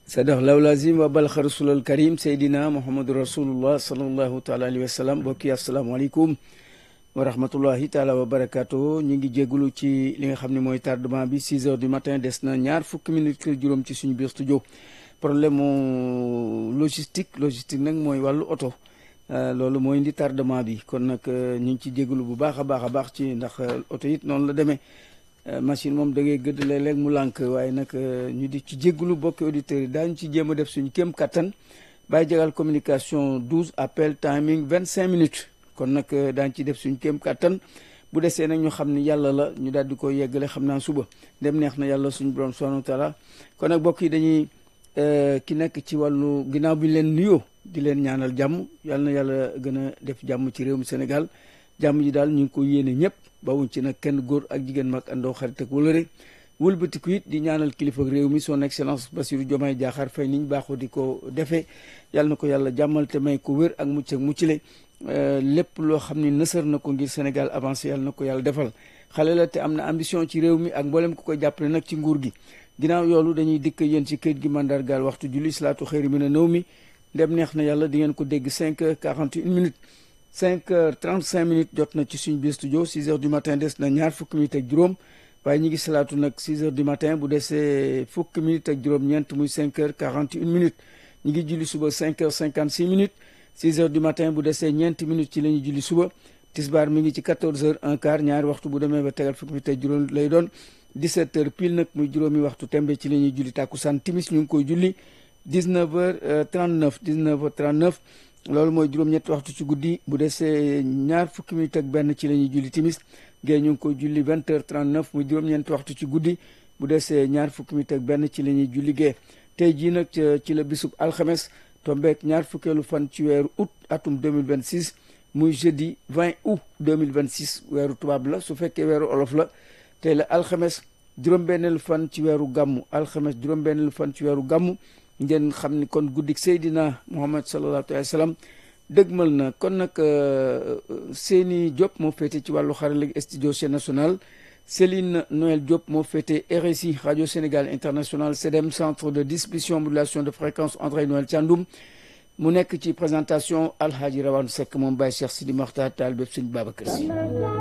sadax law lazim wa balxa rasulal karim seydina mouhamadou rasulullah salallahu taala alayhi wa sallam mbokki asalaamaaleykum wa rahmatullahi taala wa barakaatu ñu ngi jégalu ci li nga xam ne mooy tardement bi 6 heures du matin des na ñaar fukki minutes juróom ci suñu biir studio problème mu logistique logistique nag mooy wàllu oto loolu mooy indi tardement bi kon nag ñu ngi ci jégalu bu baax a baax a baax ci ndax oto it noonu la demee machine moom da ngay gëdd léeg-léeg mu lànk waaye nag ñu di ci jégalu bokki auditeurs yi daañu ci jéem a def suñu kéem kattan bàyyi jagal communication 12 appel timing 25 minutes kon nag daañu ci def suñu kéem kattan bu desee nag ñu xam ni yàlla la ñu daal di ko yeggale xam naa suba dem neex na yàlla suñu borom subhanahu wa taala kon nag bokk yi dañuy ki nekk ci wàllu ginnaaw bi leen nuyoo di leen ñaanal jàmm yàlla na yàlla gën a def jàmm ci réew mi Sénégal jàmm ji daal ñu ngi ko yéene ñëpp bawuñ ci nag kenn góor ak jigéen mag àndoo xarit ak wëlëre wëlbatiku it di ñaanal kilifa réew mi son excellence Bassirou Diomaye Diakhar Faye niñ baaxoo di ko defee yàlla na ko yàlla jàmmal te may ko wér ak mucc ak muccile lépp loo xam ni nësër na ko ngir Sénégal avancé yàlla na ko yàlla defal xale la te am na ambition ci réew mi ak mboolem ku koy jàppale nag ci nguur gi ginnaaw yoolu dañuy dikk yéen ci këyit gi mandargaal waxtu julli salaatu xëyri mi ne nëw mi ndem neex na yàlla di ngeen ko dégg 5 heures 41 minutes 5 heures 35 minutes jot na ci suñu biir studio 6 heures du matin des na ñaar fukki minutes ak juróom waaye ñi ngi salaatu nag 6 heures du matin bu desee fukki minutes ak juróom-ñeent muy 5 heures 41 minutes ñi ngi julli suba 5 heures 56 minutes 6 heures du matin bu desee ñeenti minutes ci la ñuy julli suba tisbaar mi ngi ci 14 heures un quart ñaari waxtu bu demee ba tegal fukki minutes ak juróom lay doon 17 heures pile nag muy juróomi waxtu tembe ci la ñuy julli tàkkusaan timis ñu ngi koy julli 19 heures 39 19 heures 39 loolu mooy juróom-ñetti waxtu ci guddi bu desee ñaar fukki minutes ak benn ci la ñuy julli timis gée ñu ngi koy julli 20 heures 39 muy juróom-ñeenti waxtu ci guddi bu desee ñaar fukki minutes ak benn ci la ñuy julli gée tey jii nag ci la bisub alxames tombeek ñaar fukkeelu fan ci weeru août atum 2026 muy jeudi 20 août 2026 weeru tubaab la su fekkee weeru olof la tey la alxames juróom-benneelu fan ci weeru gàmmu alxames juróom-benneelu fan ci weeru gàmmu ngeen xam ni kon guddik Seydina Muhammad sallallahu alayhi wa sallam dëgmal na kon nag Seyni Diop moo féete ci wàllu xarala studio chaîne nationale Céline Noël Diop moo féete RSI radio Sénégal international CDM centre de distribution modulation de fréquence André Noël Thiandoum mu nekk ci présentation Alhaji Rawane Seck moom Baye Cheikh Sidi Makhtar Taal bépp Sëñ Babacar Si